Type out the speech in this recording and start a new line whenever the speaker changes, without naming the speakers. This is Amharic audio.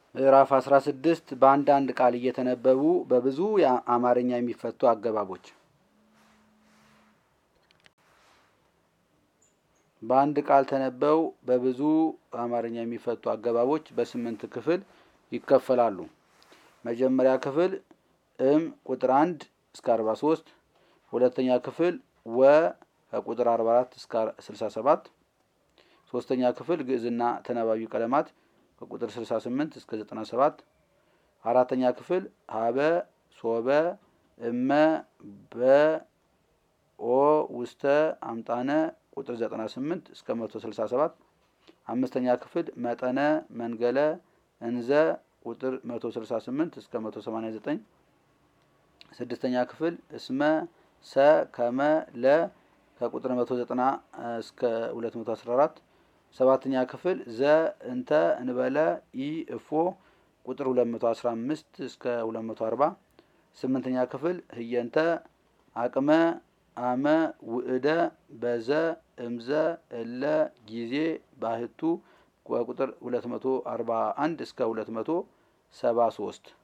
ምዕራፍ 16 በአንዳንድ ቃል እየተነበቡ በብዙ የአማርኛ የሚፈቱ አገባቦች። በአንድ ቃል ተነበው በብዙ አማርኛ የሚፈቱ አገባቦች በስምንት ክፍል ይከፈላሉ። መጀመሪያ ክፍል እም ቁጥር አንድ እስከ 43፣ ሁለተኛ ክፍል ወ ከቁጥር 44 እስከ 67፣ ሶስተኛ ክፍል ግዕዝና ተናባቢ ቀለማት ከቁጥር 68 እስከ 97፣ አራተኛ ክፍል ሀበ ሶበ እመ በ ኦ ውስተ አምጣነ ቁጥር 98 እስከ 167፣ አምስተኛ ክፍል መጠነ መንገለ እንዘ ቁጥር 168 እስከ 189፣ ስድስተኛ ክፍል እስመ ሰ ከመ ለ ከቁጥር 190 እስከ 214፣ ሰባተኛ ክፍል ዘ እንተ እንበለ ኢ እፎ ቁጥር 215 እስከ 240፣ ስምንተኛ ክፍል ህየንተ አቅመ አመ ውእደ በዘ እምዘ እለ ጊዜ ባህቱ ቁጥር 241 እስከ 273